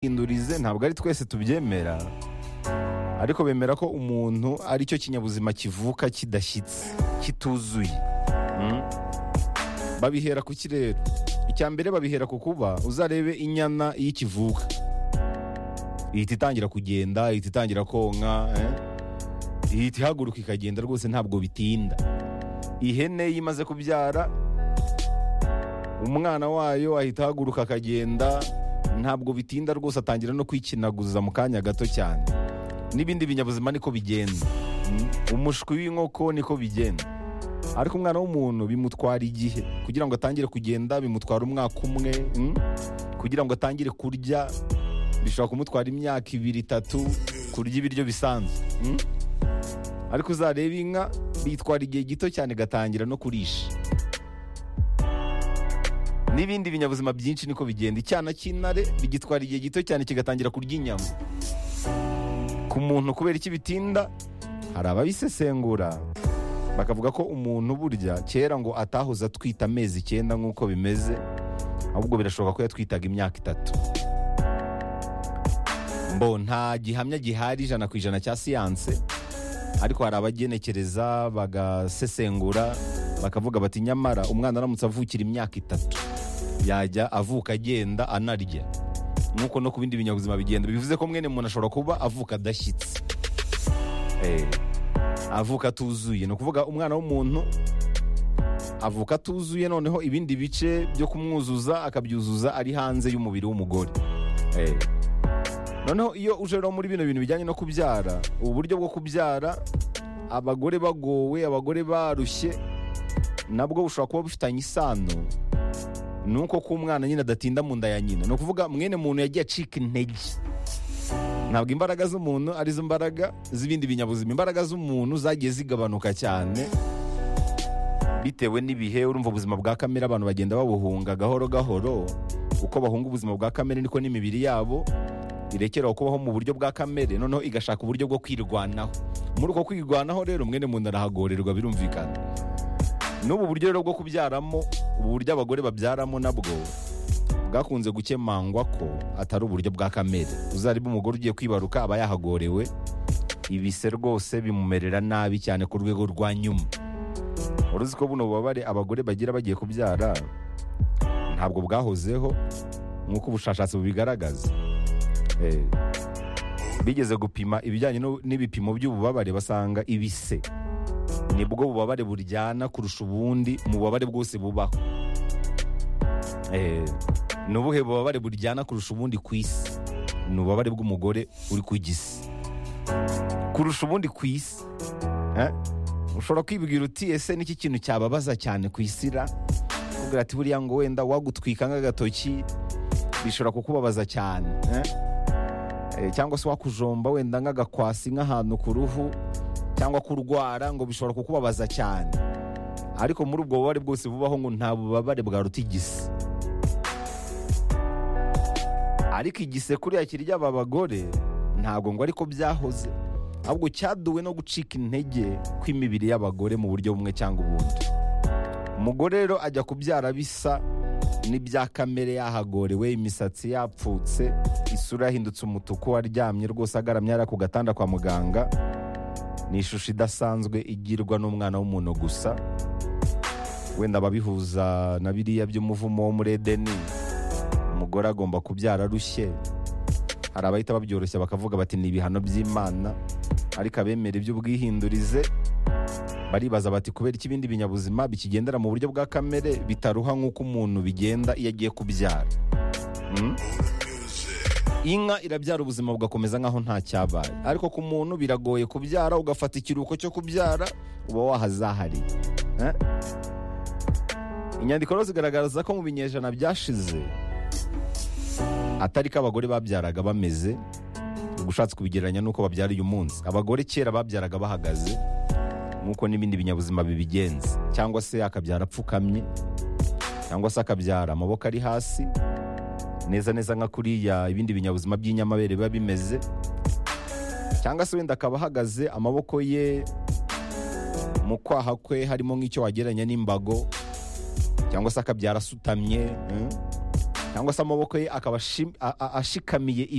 hindurize ntabwo ari twese tubyemera ariko bemera ko umuntu ari cyo kinyabuzima kivuka kidashyitse kituzuye Mm. babihera ku kirere icya mbere babihera ku kuba uzarebe inyana iyo ikivuka ihita itangira kugenda ihita itangira konka eh? ihita ihaguruka ikagenda rwose ntabwo bitinda ihene iyo imaze kubyara umwana wayo ahita ahaguruka akagenda ntabwo bitinda rwose atangira no kwikinaguza mu kanya gato cyane n'ibindi binyabuzima niko bigenda Mm. umushwi w'inkoko niko bigenda ariko umwana w'umuntu bimutwara igihe kugira ngo atangire kugenda bimutwara umwaka umwe mm? kugira ngo atangire kurya bishobora kumutwara imyaka ibiri itatu kurya ibiryo bisanzwe mm? ariko uzareba inka bitwara igihe gito cyane igatangira no kurisha n'ibindi binyabuzima byinshi niko bigenda icyana cy'intare bigitwara igihe gito cyane kigatangira kurya inyama ku muntu kubera iki bitinda hari ababisesengura bakavuga ko umuntu burya kera ngo atahoze atwita amezi icyenda nk'uko bimeze ahubwo birashoboka ko yatwitaga imyaka itatu mbo nta gihamya gihari ijana ku ijana cya siyanse ariko hari abagenekereza bagasesengura bakavuga bati nyamara umwana aramutse avukira imyaka itatu yajya avuka agenda anarya nk'uko no ku bindi binyabuzima bigenda bivuze ko mwene muntu ashobora kuba avuka adashyitse Eh, avuka atuzuye ni ukuvuga umwana w'umuntu avuka atuzuye noneho ibindi bice byo kumwuzuza akabyuzuza ari hanze y'umubiri w'umugore Eh, noneho iyo uje rero muri bino bintu bijyanye no kubyara ubu buryo bwo kubyara abagore bagowe abagore barushye nabwo bushobora kuba bufitanye isano nuko ko umwana nyine adatinda mu nda ya nyina ni ukuvuga mwene muntu yagiye acika intege ntabwo imbaraga z'umuntu arizo mbaraga z'ibindi binyabuzima imbaraga z'umuntu zagiye zigabanuka cyane bitewe n'ibihe urumva ubuzima bwa kamere abantu bagenda babuhunga gahoro gahoro uko bahunga ubuzima bwa kamere niko n'imibiri yabo irekeraho kubaho mu buryo bwa kamere noneho igashaka uburyo bwo kwirwanaho muri uko kwirwanaho rero mwene muntu arahagorerwa birumvikana n'ubu buryo rero bwo kubyaramo ubu buryo abagore babyaramo nabwo bwakunze gukemangwa ko atari uburyo bwa kamere uzareba umugore ugiye kwibaruka aba yahagorewe ibise rwose bimumerera nabi cyane ku rwego rwa nyuma wari uzi ko buno bubabare abagore bagira bagiye kubyara ntabwo bwahozeho nk'uko ubushakashatsi bubigaragaza Eh, bigeze gupima ibijyanye no- n'ibipimo by'ububabare basanga ibise nibwo bubabare buryana kurusha ubundi mu bubabare bwose bubaho Eh, ni ubuhe bubabare buryana kurusha ubundi ku isi ni ububabare bw'umugore uri ku gisi kurusha ubundi ku isi Eh, ushobora kwibwira uti ese niki kintu cyababaza cyane ku isi ra Kugira ati buriya ngo wenda wagutwika nk'agatoki bishobora kukubabaza cyane eh? Eh, cyangwa se wakujomba wenda nk'agakwasi nk'ahantu ku ruhu cyangwa kurwara ngo bishobora kukubabaza cyane ariko muri ubwo bubabare bwose bubaho ngo nta bubabare bwaruta igisi ariko igise kuriya kirya aba bagore ntabwo ngo ariko byahoze ahubwo cyaduwe no gucika intege kw'imibiri y'abagore mu buryo bumwe cyangwa ubundi umugore rero ajya kubyara bisa n'ibya kamere yahagorewe imisatsi yapfutse isura yahindutse umutuku aryamye rwose agaramye hariya ku gatanda kwa muganga ni ishusho idasanzwe igirwa n'umwana w'umuntu gusa wenda ababihuza na biriya by'umuvumo wo muri edeni umugore agomba kubyara arushye hari abahita babyoroshya bakavuga bati ni ibihano by'imana ariko abemera iby'ubwihindurize baribaza bati kubera iki ibindi binyabuzima bikigendera mu buryo bwa kamere bitaruha nk'uko umuntu bigenda iyo agiye kubyara Mm? inka irabyara ubuzima bugakomeza nk'aho nta cyabaye ariko ku muntu biragoye kubyara ugafata ikiruhuko cyo kubyara uba wahazahariye Eh? inyandiko rero zigaragaza ko mu binyejana byashize atari ko abagore babyaraga bameze ubwo ushatse kubigereranya n'uko babyara uyu munsi abagore kera babyaraga bahagaze nk'uko n'ibindi binyabuzima bibigenza cyangwa se akabyara apfukamye cyangwa se akabyara amaboko ari hasi neza neza nka kuriya ibindi binyabuzima by'inyamabere biba bimeze cyangwa se wenda akaba ahagaze amaboko ye mu kwaha kwe harimo nk'icyo wagereranya n'imbago cyangwa se akabyara asutamye mm? cyangwa se amaboko ye akaba ashim- a- a- ashikamiye